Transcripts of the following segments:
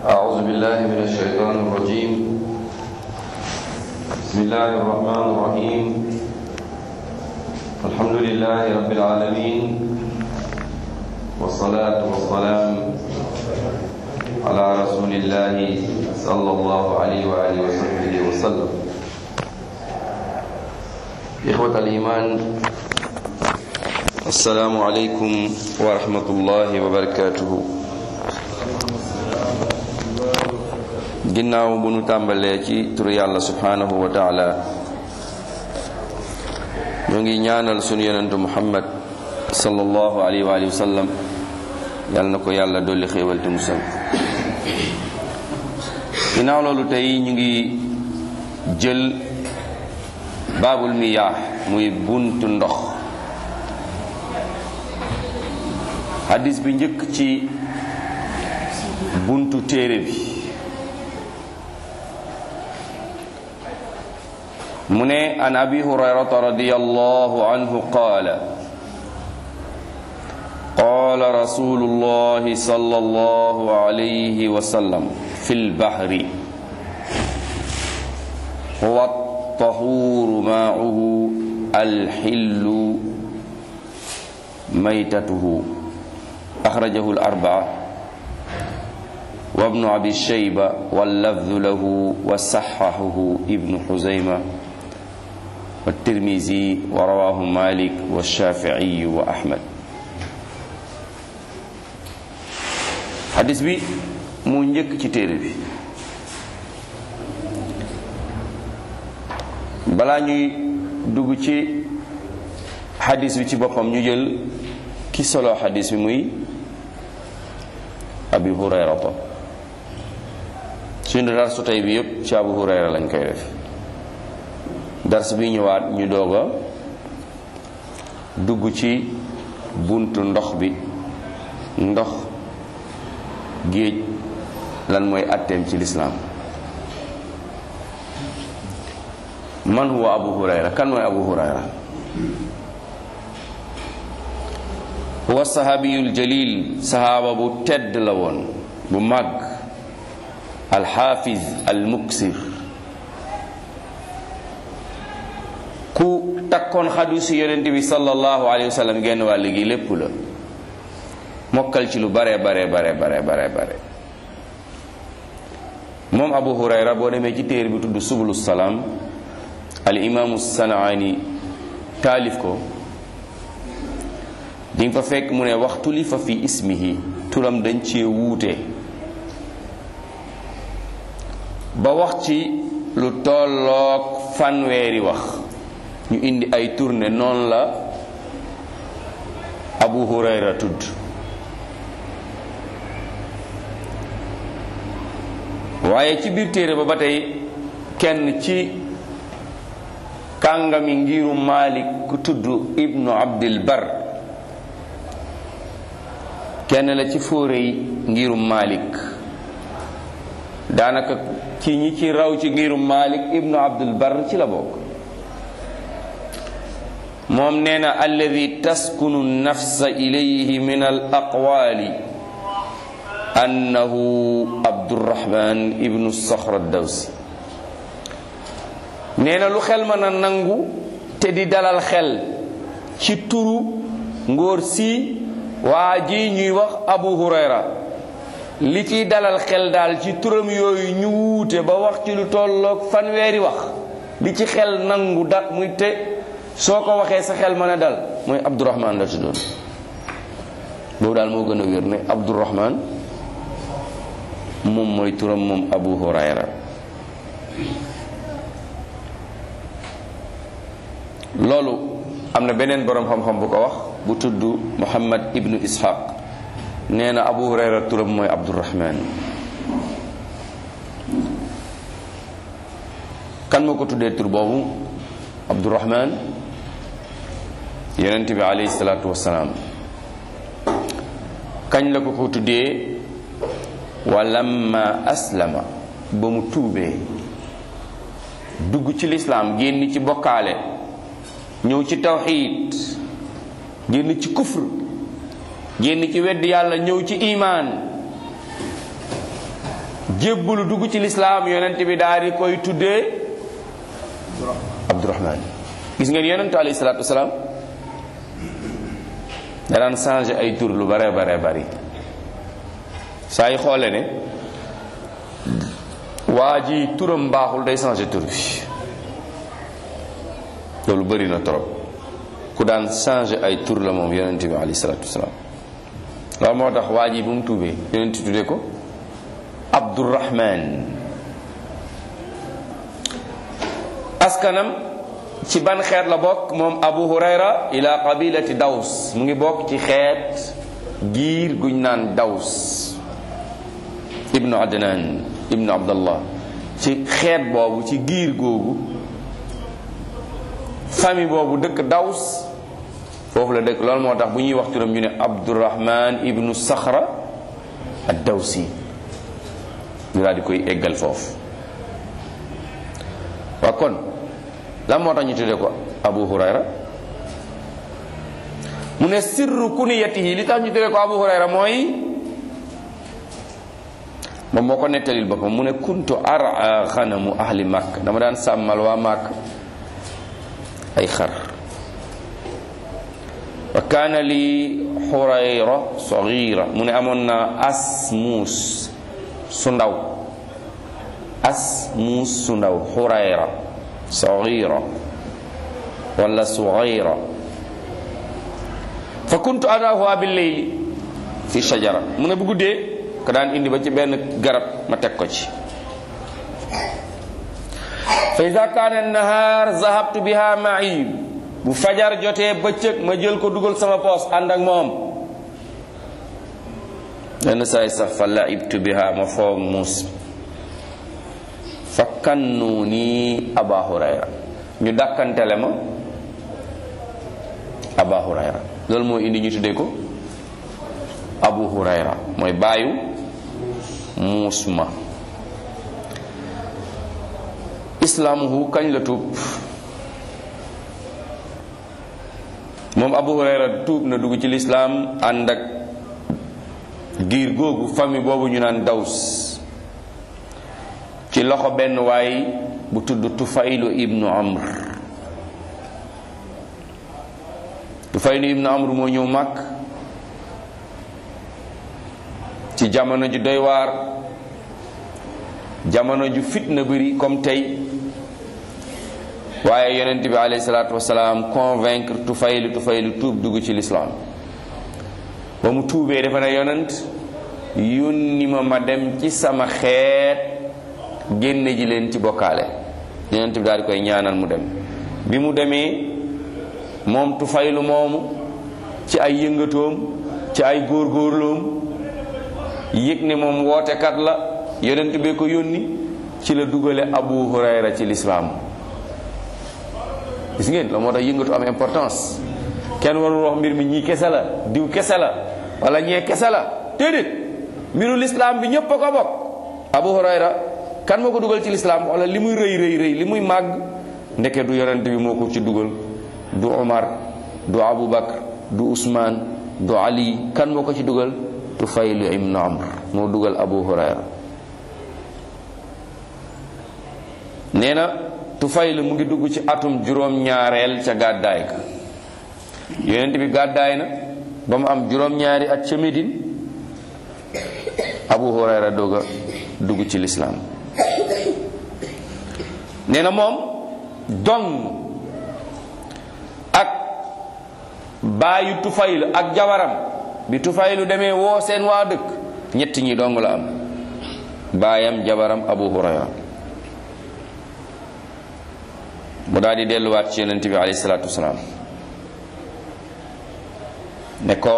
أعوذ بالله من الشيطان الرجيم بسم الله الرحمن الرحيم الحمد لله رب العالمين والصلاة والسلام على رسول الله صلى الله عليه وآله وصحبه وسلم إخوة الإيمان السلام عليكم ورحمة الله وبركاته ginnaaw bu nu tàmbalee ci turu yàlla subhanahu wa taala ñu ngi ñaanal sunu yonentu muhammad sallallahu alayhi wa alihi wa sallam yàlla na ko yàlla dolli xéewal te musal ginnaaw loolu tey ñu ngi jël baabul miyaax muy buntu ndox hadis bi njëkk ci buntu téere bi mu ne an abi hurayrata radiyallahu anhu qaala qaala rasulullahi sallallahu alayhi wa sallam fil bahri huwa at-tahuuru maa'uhu al-hillu maytatuhu axrajahu al-arba'a wa ibnu abi shayba wal-lafdhu lahu wa sahhahahu ibnu xuzayma والترمذي ورواه مالك والشافعي وأحمد حديث bi mu njëkk ci téere bi balaa ñuy dugg ci xadis bi ci boppam ñu jël ki solo xadis bi muy abi hurayrata suñu darsu tey bi yépp ci abu hurayra lañ koy def dars bi ñëwaat ñu doog a dugg ci buntu ndox bi ndox géej lan mooy atteem ci lislaam man huwa abu hurayra kan mooy abu hurayra huwa sahabiyul jalil sahaaba bu tedd la woon bu màgg alxaafiz almuksir ku takkoon xadiisu yonent bi sallallahu alayhi wa sallam genn wàll gi lépp la mokkal ci lu bare bare bare bare bare bare moom abu hurayra boo demee ci téere bi tudd subulu salaam al imaamu sanaani taalif ko di nga fa fekk mu ne waxtu li fa fi ismihi turam dañ cee wuute ba wax ci lu tolloog fanweeri wax ñu indi ay tourné noonu la abu hurayra tudd waaye ci biir téere ba ba tey kenn ci kàngami ngiru malik ku tudd ibnu abdil bar kenn la ci fóore yi ngirum malik daanaka ci ñi ci raw ci ngirum malik ibnu abdul bar ci la bokk moom nee na alladi taskunu nafsa ilayhi min al aqwali annahu abdurahman ibnu soxra dawsi nee na lu xel mën a nangu te di dalal xel ci turu ngóor si waa ji ñuy wax abu hurayra li ciy dalal xel daal ci turam yooyu ñu wuute ba wax ci lu tolloog fanweeri wax li ci xel nangu da muy te soo ko waxee sa xel mën a dal mooy abdurahman la tuddoon boobu daal moo gën a wér ne abdurahman moom mooy turam moom abu hurayra loolu am na beneen boroom xam-xam bu ko wax bu tudd muhammad ibnu ishaq nee na abu hurayra turam mooy abdurahman kan moo ko tuddee tur boobu abdurahman yonent bi alayhi salaatu wasalaam kañ la ko ko tuddee walamma aslama ba mu tuubee dugg ci lislaam génn ci bokkaale ñëw ci tawxiid génn ci kufr génn ci wedd yàlla ñëw ci imaan jébbalu dugg ci lislaam yonent bi daal di koy tuddee abdurahman gis ngeen yonentu alayhi salaatu wasalaam da daan changé ay tur lu bare bare bari saa yi xoole ne waa ji turam baaxul day changé tur bi loolu bëri na trop ku daan changé ay tur la moom yonent bi alayhi salaatu wasalaam loolu moo tax waa ji bu mu tuubee yonent tuddee ko abdurahman askanam ci ban xeet la bokk moom abu hurayra ila qabilati daws mu ngi bokk ci xeet giir guñ naan daws ibnu adnan ibnu abdallah ci xeet boobu ci giir googu famille boobu dëkk daws foofu la dëkk loolu moo tax bu ñuy wax turam ñu ne abdurahman ibnu saxra ad dawsi ñu daal di koy eggal foofu waa kon lan moo tax ñu tuddee ko abu hurayra mu ne sirru kuniyatihi li tax ñu tuddee ko abu hurayra mooy moom moo ko nettalil boppam mu ne kuntu ara xanamu ahli màkk dama daan sàmmal waa màkk ay xar wa kaana li xurayra sagira mu ne amoon na as muus su ndaw as muus su ndaw xurayra sagira wala sugira fa kuntu adaahuwa billeyli fi shajara mu ne bu guddee ko daan indi ba ci benn garab ma teg ko ci fa ida kaana nahaar zahabtu biha ma'i bu fajar jotee bëccëg ma jël ko dugal sama poos ànd ak moom lenn saay sax fa laibtu biha ma foog muus fa kannu ni aba hurayra ñu dàkkantele ma aba hurayra loolu moo indi ñu tuddee ko abu hurayra mooy baayu muus ma islaamuhu kañ la tuub moom abu hurayra tuub na dugg ci lislaam ànd ak giir googu famille boobu ñu naan daws ci loxo benn waay bu tudd tufaylu ibnu amr tufaylu ibnu amr moo ñëw màkk ci jamono ju doy waar jamono ju fitna bëri comme tey waaye yonent bi alayhi salaatu wasalaam convaincre tufaylu tufaylu tuub dugg ci lislaam ba mu tuubee dafa ne yonent yónni ma ma dem ci sama xeet génne ji leen ci bokkaale yonent bi daal di koy ñaanal mu dem bi mu demee moom tufaylu moomu ci ay yëngatoom ci ay góorgóorloom yëg ne moom wootekat la yonent bee ko yónni ci la dugale abu hurayra ci lislaam gis ngeen la moo tax yëngatu am importance kenn warul wax mbir mi ñii kese la diw kese la wala ñee kese la déedéet mbiru lislaam bi ñépp a ko bokk abu hurayra kan moo ko dugal ci lislaam wala li muy rëy rëy rëy li muy màgg ndeke du yonent bi moo ko ci dugal du omar du abu bakar du usmaan du ali kan moo ko ci dugal tufaylu ibnu amr moo dugal abu hurayra nee na tufaylu mu ngi dugg ci atum juróom-ñaareel ca gàddaay ka yonent bi gàddaay na ba mu am juróom-ñaari at ca Médine abu hurayra doog a dugg ci lislaam nee na moom dong ak baayu tufaylu ak jabaram bi tufaylu demee woo seen waa dëkk ñett ñi dong la am baayam jabaram abu hurayra mu daal di delluwaat ci yonent bi alayhi salaatu wasalaam ne ko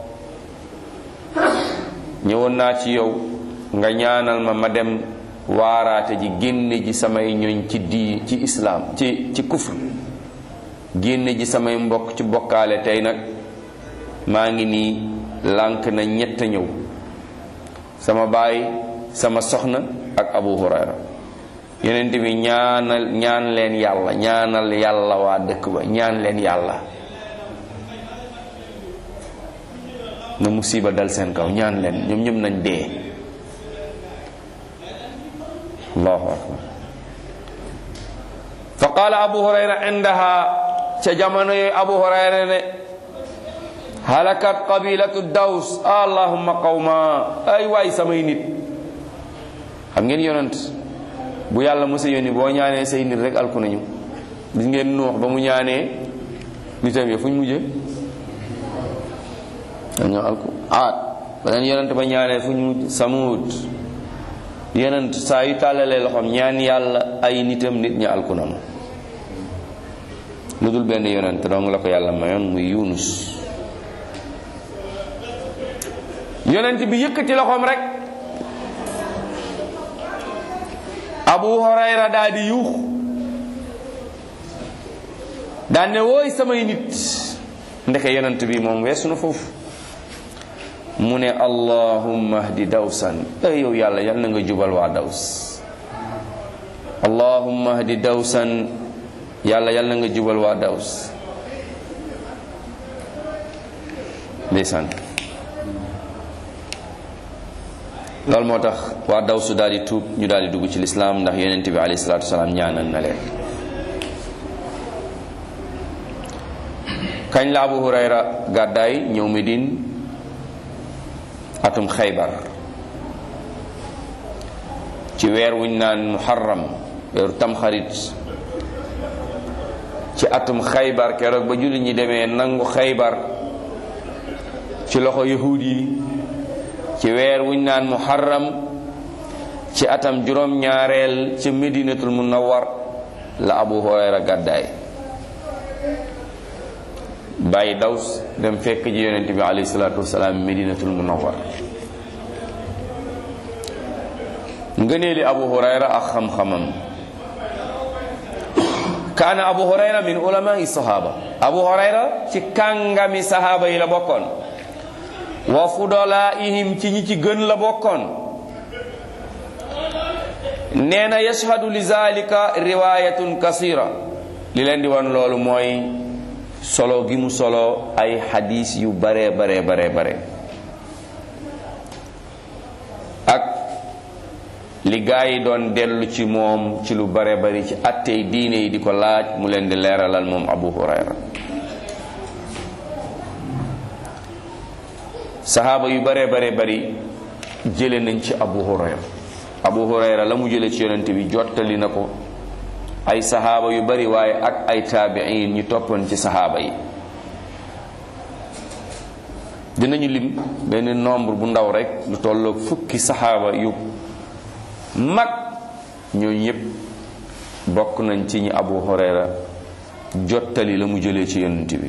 ñëwoon naa ci yow nga ñaanal ma ma dem waaraate ji génne ji samay ñoñ ci di ci islaam ci ci kufr génne ji samay mbokk ci bokkaale tey nag maa ngi nii lànk na ñett ñëw sama baay sama soxna ak abu hurayra yonent bi ñaanal ñaan leen yàlla ñaanal yàlla waa dëkk ba ñaan leen yàlla na musiba dal seen kaw ñaan leen ñoom ñëpp nañ dee allahu akbar fa qala abu hurayra indaha ca jamono yooyu abu hurayra ne halakat qabilatu daws allahumma qawma ay waay samay nit xam ngeen yonent bu yàlla musa yónni boo ñaanee say nit rek alku nañu gis ngeen nuux ba mu ñaanee nitam ya fu ñu mujje dañoo alku aat beneen yonent ba ñaanee fu ñu mujj samut yonent saa yu tàllalee loxoom ñaan yàlla ay nitam nit ñi alku nañu lu dul benn yonent dong la ko yàlla mayoon muy yunus yonent bi yëkkati loxoom rek abu hurayra daa di yuux daan ne wooy samay nit ndeke yonent bi moom weesu na foofu mu ne allahumma hdi dawsan ay yow yàlla yal na nga jubal waa daws allahumma hdi dawsan yàlla yal na nga jubal waa daws ndeysaan loolu moo tax waa dawsu daal di tuub ñu daal di dugg ci lislaam ndax yonent bi alayhi salaatu wasalaam ñaanal na leen kañ la abu hurayra gàddaay ñëw medine atum xaybar ci weer wuñ naan muharram weeru tamxarit ci atum xaybar keroog ba jullit ñi demee nangu xaybar ci loxo yahuud yi ci weer wuñ naan muharram ci atam juróom ñaareel ci medinatul munawwar la abu hurayra gàddaay bàyyi daws dem fekk ji yonent bi alayhi salaatu wasalaam medinatul munawwar ngëneeli abu hurayra ak xam-xamam kaana abu hurayra min ulamai sahaba abu hurayra ci kàngami sahaba yi la bokkoon wa fudalaihim ci ñi ci gën la bokkoon nee na yashhadu li zalika riwayatun kasira li leen di wan loolu mooy solo gi mu solo ay xadis yu bare bare bare bare ak li gaa yi doon dellu ci moom ci lu bare bari ci attey diine yi di ko laaj mu leen di leeralal moom abu hurayra saxaaba yu bare bare bari jële nañ ci abu hurayra abu hurayra la mu jële ci yonent bi jottali na ko ay saxaaba yu bari waaye ak ay taabiin ñu toppoon ci saxaaba yi dinañu lim benn nombre bu ndaw rek lu tolloog fukki saxaaba yu mag ñooñu ñëpp bokk nañ ci ñi abu hurayra jottali la mu jëlee ci yonent bi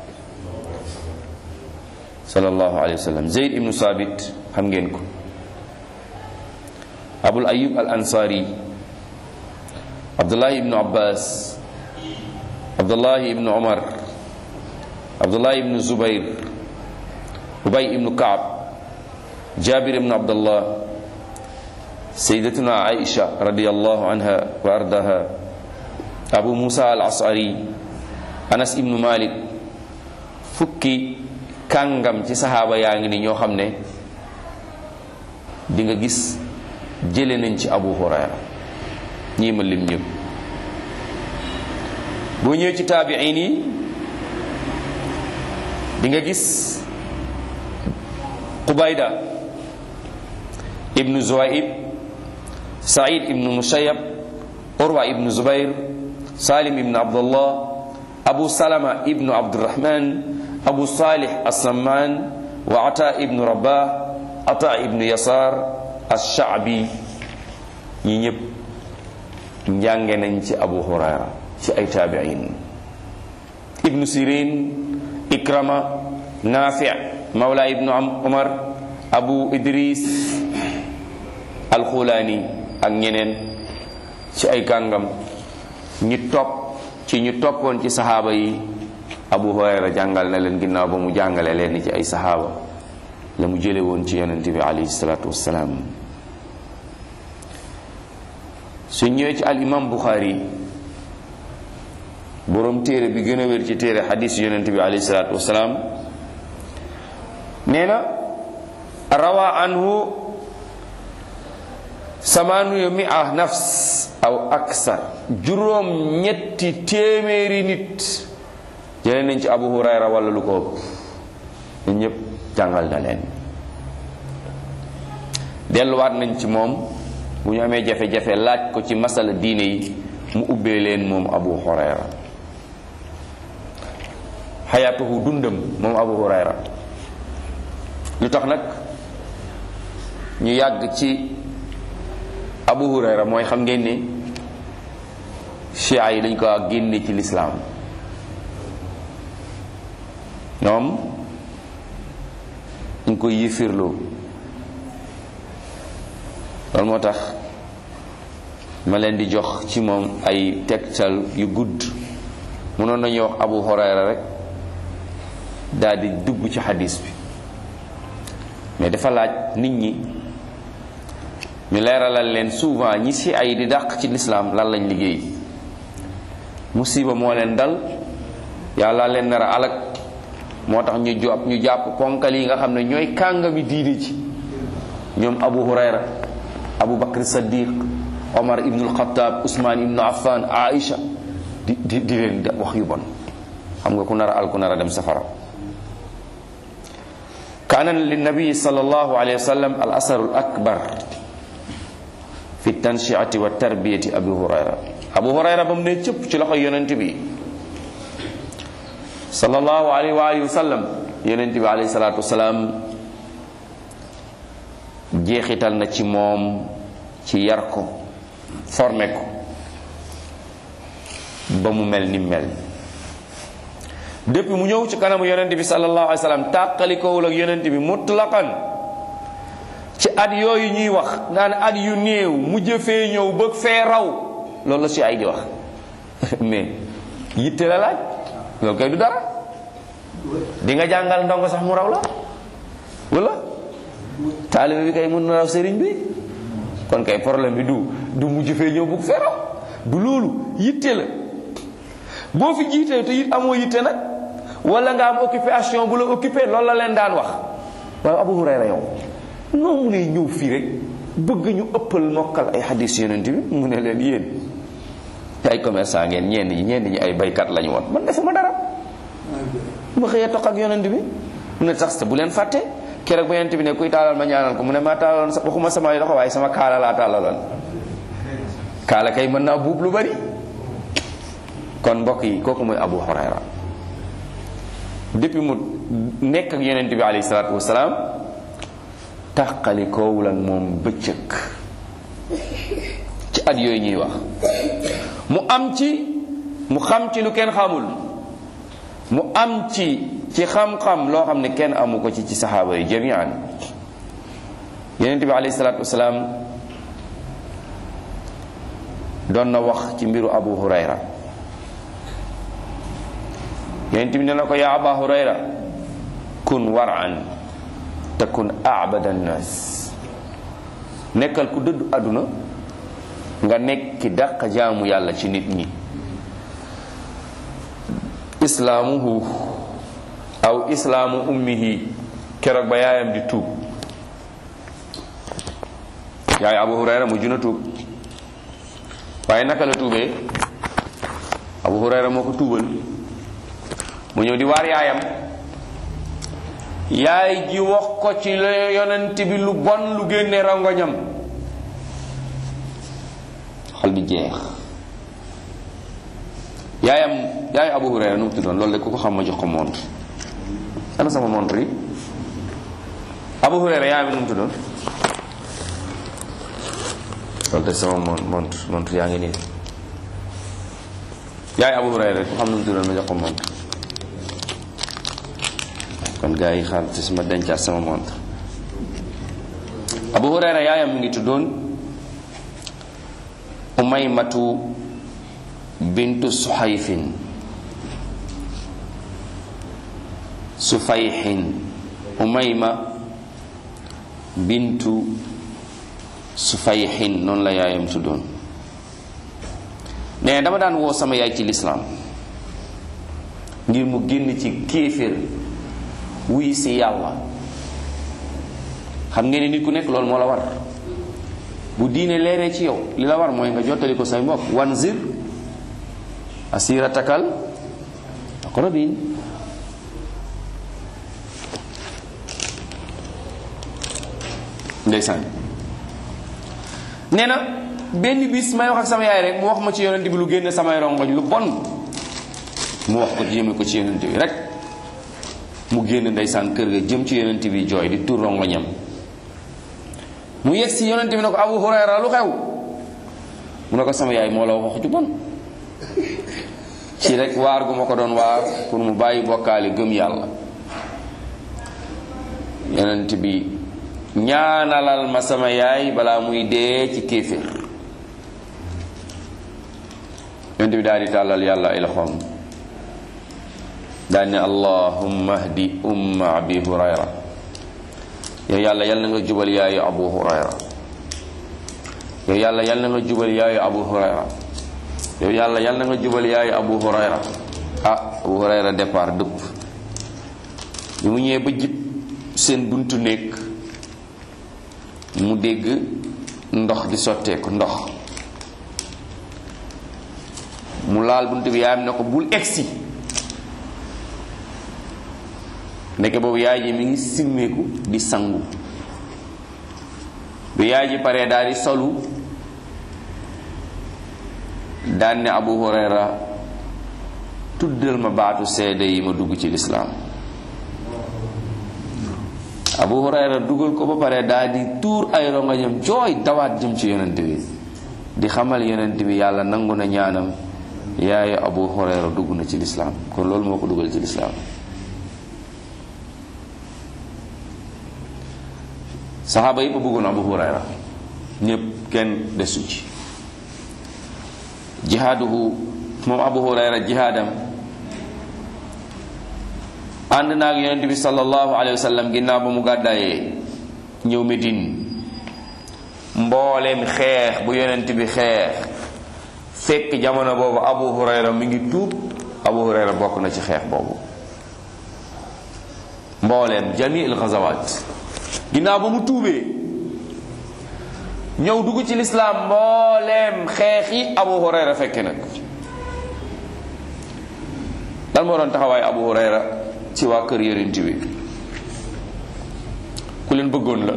sallallahu alayhi wa sallam zeyd ibnu sabit xam ngeen ko abul ayub al ansari abdullahi ibnu abbas abdullahi ibnu omar abdullahi ibnu zubair ubay ibnu kaab jabir ibnu abdullah sayyidatuna aisha radiyallahu anha wa ardaha abu musa al asari anas ibnu malik fukki kàngam ci saxaaba yaa ngi ni ñoo xam ne di nga gis jële nañ ci abu hurayra ñii ma lim ñëpp boo ñëwee ci taabiin yi di nga gis qubayda ibnu zuwaib said ibnu musayyab urwa ibnu zubair salim ibnu abdullah abu salama ibnu abdurrahman abu salih assaman wa ata ibnu rabah ata ibnu yasar alshaabi ñi ñëpp njànge nañ ci abu hurayra ci ay taabiin ibnu sirin ikrama nafi mawla ibnu umar abu idris alxulaani ak ñeneen ci ay kàngam ñi topp ci ñu toppoon ci saxaaba yi abu hurayra jàngal na leen ginnaaw ba mu jàngale leen ci ay saxaaba la mu jële woon ci yonente bi alayhi salaatu wassalaam su ñëwee ci al imam buxaari boroom téere bi gën a wér ci téere xadiis yonente bi alayhi salaatu wassalaam nee na rawa anhu samaanu mia nafs aw aksar juróom ñetti téeméeri nit jëlee nañ ci abu hurayra wala lu ko ëpp ñun ñëpp jàngal na leen delluwaat nañ ci moom bu ñu amee jafe-jafe laaj ko ci masala diine yi mu ubbee leen moom abu hurayra xayaatuhu dundam moom abu hurayra lu tax nag ñu yàgg ci abu hurayra mooy xam ngeen ni chia yi dañ ko génne ci lislaam ñoom ñu koy yëfirloo loolu moo tax ma leen di jox ci moom ay tegtal yu gudd mënoon nañu wax abu hurayra rek daal di dugg ci xadis bi mais dafa laaj nit ñi ñu leeralal leen souvent ñi si ay di dàq ci lislaam lan lañ liggéey musiba moo leen dal yàlla leen nar a alak moo tax ñu jàpp ñu jàpp ponkal yi nga xam ne ñooy kàngami diine ci ñoom abu hurayra abu bakr saddiq omar ibnul xataab usmaan ibnu affan aïcha di di di leen wax yu bon xam nga ku nar a al ku nar a dem safara kaana linnabii sallallahu alayhi wa sallam al asaru al akbar fi tanshiati wa tarbiyati abi hurayra abu hurayra ba mu ne cëpp ci loxo yonent bi sallallahu alayhi wa alihi wa sallam yonent bi alayhi salatu wasalaam jeexital na ci moom ci yar ko formé ko ba mu mel ni mel depuis mu ñëw ci kanamu yonent bi sallallahu alayhi wa sallam tàqalikowul ak yonent bi mutlaqan ci at yooyu ñuy wax naan at yu néew mu jëfee ñëw bëgg fee raw loolu la si ay di wax mais yitte la laaj loolu kay du dara di nga jàngal ndongo sax mu raw la wala taalibe bi kay mën na raw sëriñ bi kon kay problème bi du du mu jëfee ñëw bëgg fee raw du loolu yitte la boo fi jiitee te it amoo yitte nag wala nga am occupation bu la occupé loolu la leen daan wax waaye Abu Hurayra yow noo mu ne ñëw fii rek bëgg ñu ëppal mokkal ay xadis yonent bi mu ne leen yéen ay commerçant ngeen ñenn ñi ñenn ñi ay baykat lañu woon man defuma dara ma xëyee toq ak yonent bi mu ne sax bu leen fàtte keroog ba yonent bi ne kuy taalal ma ñaanal ko mu ne maa taalaloon waxuma sama loxo waaye sama kaala laa taalaloon kaala kay mën naa buub lu bari kon mbokk yi kooku mooy Abu Hurayra depuis mu nekk ak yonent bi alayhi salaatu wasalaam tàqali koowul ak moom bëccëg ci at yooyu ñuy wax mu am ci mu xam ci lu kenn xamul mu am ci ci xam-xam loo xam ne kenn amu ko ci ci saxaaba yi jamian yonent bi alayhi salaatu wasalaam doon na wax ci mbiru Abu Hurayra yonent bi ne na ko yaa aba hurayra kun waran te kun abada nnas nekkal ku dëddu àdduna nga nekk ki dàq jaamu yàlla ci nit ñi islaamuhu aw islaamu ummihi keroog ba yaayam di tuub yaay abu hurayra mu juna tuub waaye naka la tuubee abu hurayra moo ko tuubal mu ñëw di waar yaayam yaay ji wax ko ci la yonent bi lu bon lu génne rangoñam xol bi jeex yaayam yaay abu hurayra nu mu tuddoon loolu de ku ko xam ma jox ko montre ana sama montre yi abu hurayra yaayam nu mu tuddoon loolu de sama mon montre montre yaa ngi nii yaay abu hurayra ku xam nu mu tuddoon ma jox ko montre kon gars yi xaar ci sama dencaat sama montre abu hurayra yaayam mi ngi tuddoon umaymatu bintu suhayfin sufayhin umayma bintu sufayhin noonu la yaayam tuddoon nee dama daan woo sama yaay ci lislaam ngir mu génn ci kéeféer wuy si yàlla xam ngeen ni nit ku nekk loolu moo la war bu diine leeree ci yow li la war mooy nga jottali ko say mbokk wanzir asiratakal aqrabin ndeysaan nee na benn bis may wax ak sama yaay rek mu wax ma ci yonent bi lu génne samay rongoñ lu bon mu wax ko jëme ko ci yonent bi rek mu génn ndeysaan kër ga jëm ci yonent bi jooy di tur rongoñam mu yegg si yonent bi ne ko Abu Hurayra lu xew mu ne ko sama yaay moo la wax ju bon ci rek waar gu ma ko doon waar pour mu bàyyi bokkaale gëm yàlla yonent bi ñaanalal ma sama yaay balaa muy dee ci kéeféer yonent bi daal di tàllal yàlla ay loxoom daal ne allahumma hdi umma abi hurayra yow yàlla yal na nga jubal yaayu abu hurayra yow yàlla yal na nga jubal yaayu abu hurayra yow yàlla yal na nga jubal yaayu abu hurayra ah abu hurayra départ dëpp bi mu ñëwee ba jib seen buntu néeg mu dégg ndox di sotteeku ndox mu laal buntu bi yaayam ne ko bul egsi ndeke boobu yaay ji mi ngi simmeeku di sangu bi yaay ji paree daal di solu daan ne abu hurayra tuddal ma baatu seede yi ma dugg ci lislaam abu hurayra dugal ko ba pare daal di tuur ay rongañam jooy dawaat jëm ci yonent bi di xamal yonent bi yàlla nangu na ñaanam yaayu abu hurayra dugg na ci lislaam kon loolu moo ko dugal ci lislaam saxaaba yi ba bëggoon abu hurayra ñépp kenn desu ci jihaaduhu moom abu hurayra jihaadam ànd naag yonent bi sallallahu alayhi wa sallam ginnaaw ba mu gàddaayee ñëw Medine mbooleem xeex bu yonent bi xeex fekk jamono boobu abu hurayra mi ngi tuub abu hurayra bokk na ci xeex boobu mbooleem jami il ghazawaat ginnaaw ba mu tuubee ñëw dugg ci lislaam mbooleem xeex yi abu hurayra fekke nag lan moo doon taxawaay abu hurayra ci waa kër yonent bi ku leen bëggoon la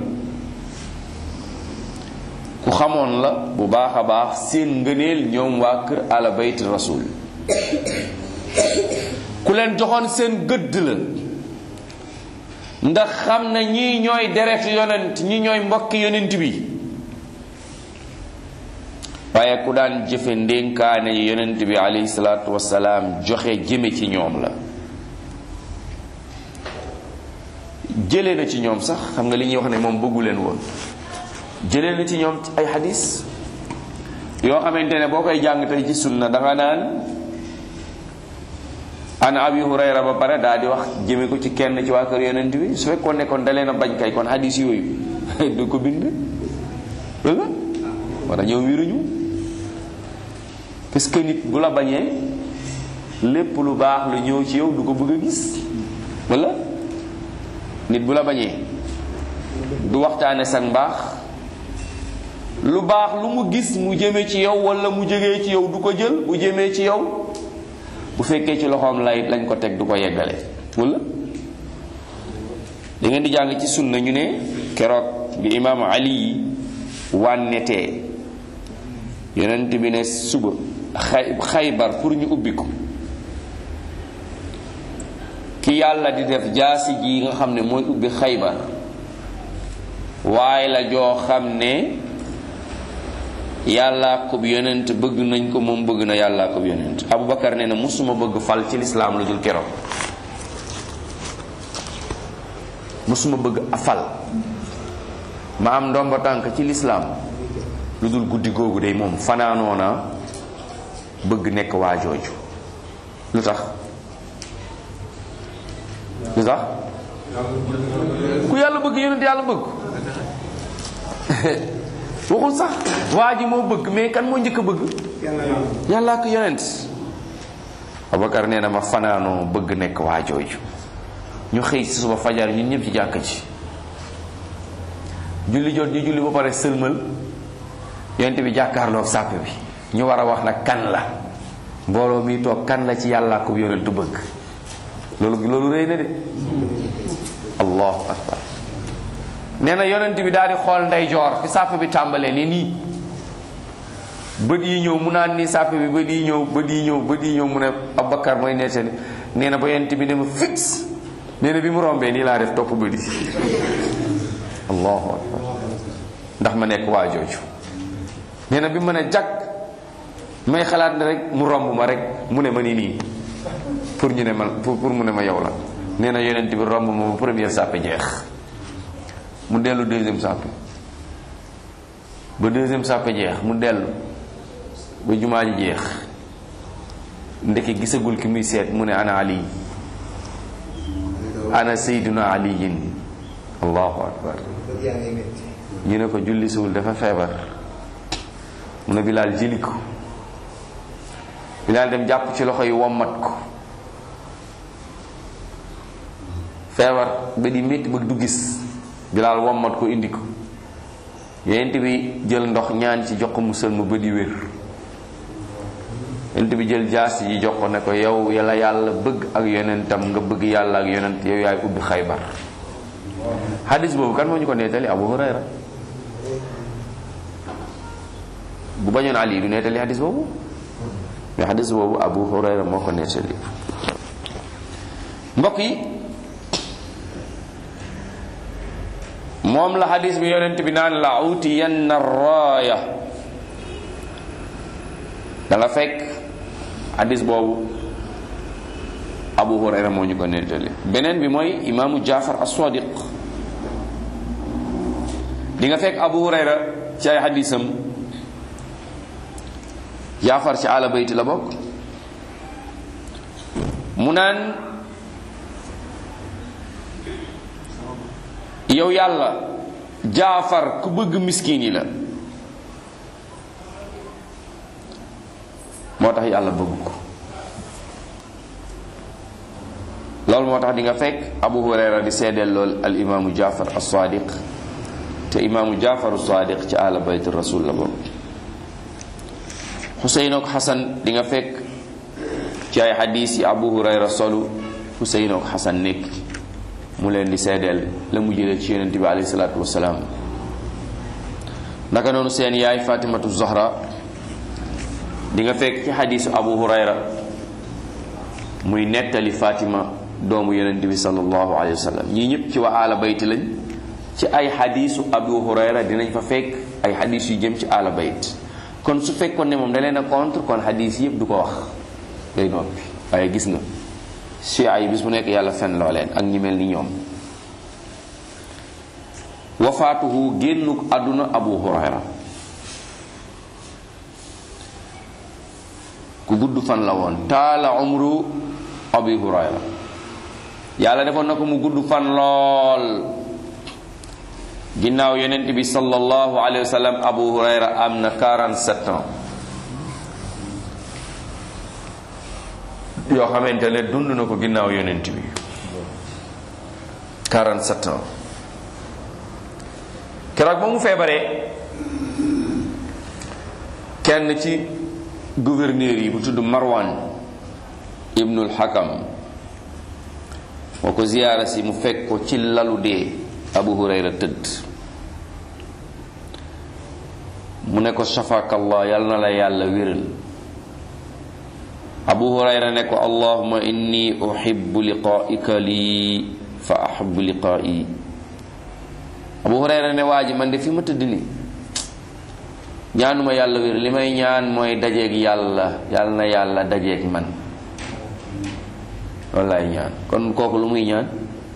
ku xamoon la bu baax a baax seen ngëneel ñoom waa kër ala bayt rasul ku leen joxoon seen gëdd la ndax xam na ñii ñooy deret yonent ñi ñooy mbokki yonent bi waaye ku daan jëfe ndénkaane yi yonent bi alayhi salaatu wasalaam joxe jëme ci ñoom la jëlee na ci ñoom sax xam nga li ñuy wax ne moom bëggu leen woon jëlee na ci ñoom ay xadis yoo xamante ne boo koy jàng tey ci sunna da nga naan an abi hurayra ba pare daa di wax jëme ko ci kenn ci waa kër yonent bi su fekkoon ne kon da leen a bañ kay kon xadis yooyu du ko bind wala wala ñëw wiruñu parce que nit bu la bañee lépp lu baax lu ñëw ci yow du ko bëgg a gis wala nit bu la bañee du waxtaane sa mbaax lu baax lu mu gis mu jëme ci yow wala mu jógee ci yow du ko jël bu jëmee ci yow bu fekkee ci loxoom lay lañ ko teg du ko yeggale wala da ngeen di jàng ci sunna ñu ne keroog bi imaam ali yi wànnetee yonent bi ne suba xay xaybar pour ñu ubbi ko ki yàlla di def jaasi ji nga xam ne mooy ubbi xaybar waaye la joo xam ne yàllaa ko yonent bëgg nañ ko moom bëgg na yàllaa ko yonent abubakar nee na musuma bëgg fal ci lislaam lu dul keroog musuma bëgg a fal ma am ndomba tànk ci lislaam lu dul guddi googu day moom fanaanoona bëgg nekk waa jooju lu tax lu tax ku yàlla bëgg yonent yàlla bëgg waxul sax waa ji moo bëgg mais kan moo njëkk a bëgg yàllaa ko yonent Abubakar nee na ma fanaanoo bëgg nekk waa jooju ñu xëy si suba fajar ñun ñëpp ci jàkk ci julli jot ñu julli ba pare sëlmal yonent bi jàkkaarloog sàpp bi ñu war a wax nag kan la mbooloo mi toog kan la ci yàllaa ko yonentu bëgg loolu loolu rëy na de allahu akbar nee na yonent bi daal di xool ndeyjoor fi sàpp bi tàmbalee ni nii bët yi ñëw mu naan nii sàpp bi bët yi ñëw bët yi ñëw bët yi ñëw mu ne Abubakar mooy nettali nee na ba yonent bi ne ma fix nee na bi mu rombee nii laa def topp bët yi allahu akbar ndax ma nekk waa jooju nee na bi mën a jàkk may xalaat ne rek mu romb ma rek mu ne ma ni nii pour ñu ne ma pour pour mu ne ma yow la nee na yonent bi romb ma ba première sàppe jeex mu dellu deuxième sàppe ba deuxième sàppe jeex mu dellu ba jumaa ji jeex ndeke gisagul ki muy seet mu ne ana ali ana sayduna aliyin allahu akbar ñu ne ko julli suul dafa feebar mu ne bilaal jëli ko bilaal dem jàpp ci loxo yi wommat ko feebar ba di métti ba du gis bilaal wommat ko indi ko yonent bi jël ndox ñaan ci jox ko musal ma ba di wér yonent bi jël jaas yi jox ko ne ko yow yàlla yàlla bëgg ak yonentam nga bëgg yàlla ak yonent yow yaay ubbi xaybar hadis boobu kan moo ñu ko nettali abu hurayra bu bañoon ali du nettali hadis boobu mais hadis boobu abu hurayra moo ko nettali mbokk yi moom la hadis bi yonent bi naan la utiyanna raaya da nga fekk hadis boobu abu hurayra moo ñu ko nettali beneen bi mooy imaamu jaafar as-sadiq di nga fekk abu hurayra ci ay hadisam jaafar ci ala bayti la bokk mu naan yow yàlla jaafar ku bëgg miskin yi la moo tax yàlla bëgg ko loolu moo tax di nga fekk abu hurayra di seedeel lool al imaamu jaafar as-sadiq te imaamu jaafar as-sadiq ci ala bayt rasul la bokk xuseyn ak xasan di nga fekk ci ay xadis yi abu hurayra solu xuseyn ak xasan nekk mu leen di seedeel la mu jëlee ci yonent bi alayhi salaatu wasalaam naka noonu seen yaay fatimatu zahra di nga fekk ci xadisu abu hurayra muy nettali fatima doomu yonent bi sallallahu alayhi wa sallam ñii ñëpp ci wa aala bayt lañ ci ay xadisu abu hurayra dinañ fa fekk ay xadis yu jëm ci aala bayt kon su fekkoon ne moom da leen a contre kon xadis yëpp du ko wax day noppi waaye gis nga chia yi bis bu nekk yàlla fen loo leen ak ñi mel ni ñoom wafaatuhu génnuk àdduna abu hurayra ku gudd fan la woon taala umru abu hurayra yàlla defoon na ko mu gudd fan lool ginnaaw yonent bi sallallahu alayhi wa sallam abu hurayra am na 47 ans yoo xamante ne dund na ko ginnaaw yonent bi 47 ans keroog ba mu feebaree kenn ci gouverneur yi bu tudd marwan ibnul hakam moo ko ziyaara si mu fekk ko ci lalu dee abu hurayra tëdd mu ne ko shafakallah yal na la yàlla wéral abu hurayra ne ko allahuma inni uhibbu liqaa'ika lii fa ahibbu liqaa'i abu hurayra ne waa ji man de fi ma tëdd ni ñaanuma yàlla wér li may ñaan mooy dajeeg yàlla yàlla na yàlla dajeeg man loolu laay ñaan kon kooku lu muy ñaan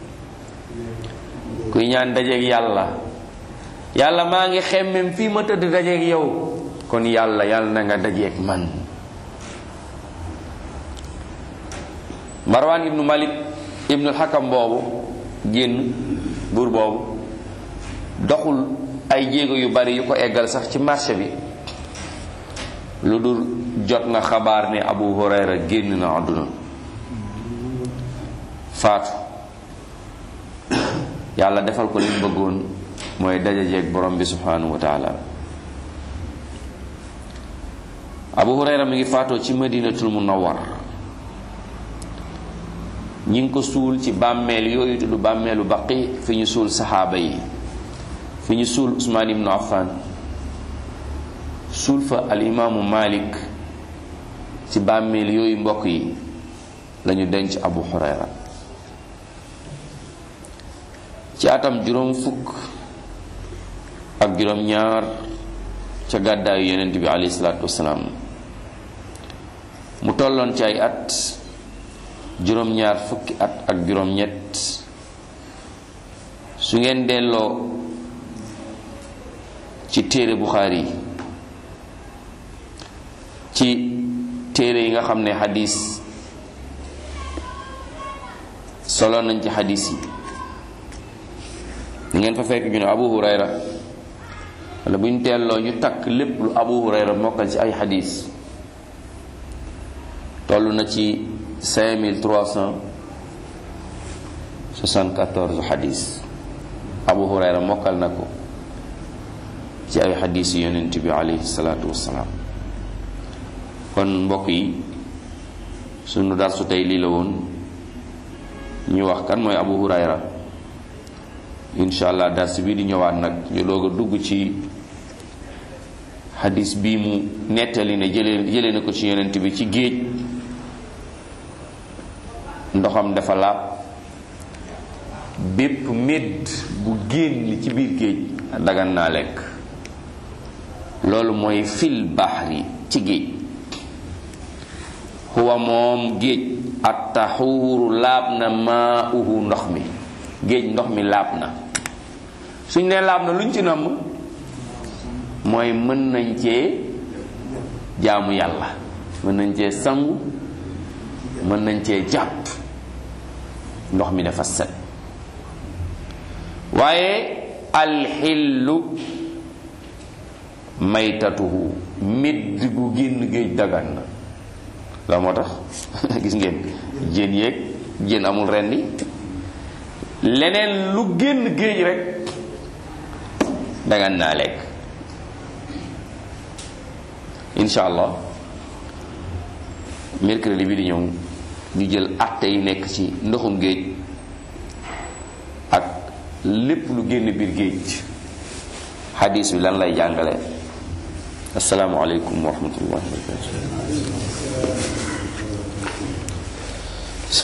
kuy ñaan dajeeg yàlla yàlla maa ngi xemmem fii ma tëdd dajeeg yow kon yàlla yàlla na nga dajeeg man marwan ibnu malik ibnul xakam boobu génn buur boobu doxul ay jéego yu bari yu ko eggal sax ci marché bi lu dul jot na xabaar ne abu hurayra génn na àdduna faatu yàlla defal ko li mu bëggoon mooy dajajeeg borom bi subhanahu wa taala abu hurayra mi ngi faatoo ci madinatul munawwar ñi ngi ko suul ci bàmmeel yooyu tudd bàmmeelu baqi fi ñu suul saxaaba yi fi ñu suul usmaan ibnu affan suul fa al imaamu malik ci bàmmeel yooyu mbokk yi lañu denc abu hurayra ci atam juróom fukk ak juróom ñaar ca gàddaayu yonent bi alayhi salaatu wasalaam mu tolloon ci ay at juróom ñaar fukki at ak juróom ñett su ngeen delloo ci téere Buxaari ci téere yi nga xam ne xadis solo nañ ci xadis yi di ngeen fa fekk ñu ne Abu Hurayra wala bu ñu teelloo ñu takk lépp lu Abu Hurayra mokkal ci ay xadis toll na ci 5374 xadis Abu Hurayra mokkal na ko ci ay xadis yu yonent bi alayhi salaatu wassalaam kon mbokk yi sunu darsu tey lii la woon ñu wax kan mooy Abu Hurayra incha allah dars bi di ñëwaat nag ñu doog a dugg ci xadis bii mu nettali ne jëlee jëlee na ko ci yonent bi ci géej ndoxam dafa laab bépp médd bu génn ci biir géej dagan naa lekk loolu mooy fil baxri ci géej huwa moom géej at taxuuru laab na maa uhu ndox mi géej ndox mi laab na suñ ne laab na luñ ci namm mooy mën nañ cee jaamu yàlla mën nañ cee sangu mën nañ cee jàpp ndox mi dafa set waaye alxillu maytatuhu midd gu génn géej dagan na la moo tax gis ngeen jën yeeg jën amul rendi leneen lu génn géej rek dagan naa lekk incha allah mercredi bi di ñëw ñu jël atte yi nekk ci ndoxum géej ak lépp lu génn biir géej xadis bi lan lay jàngale asalaamualeykum wa rahmatullahi wa barakatu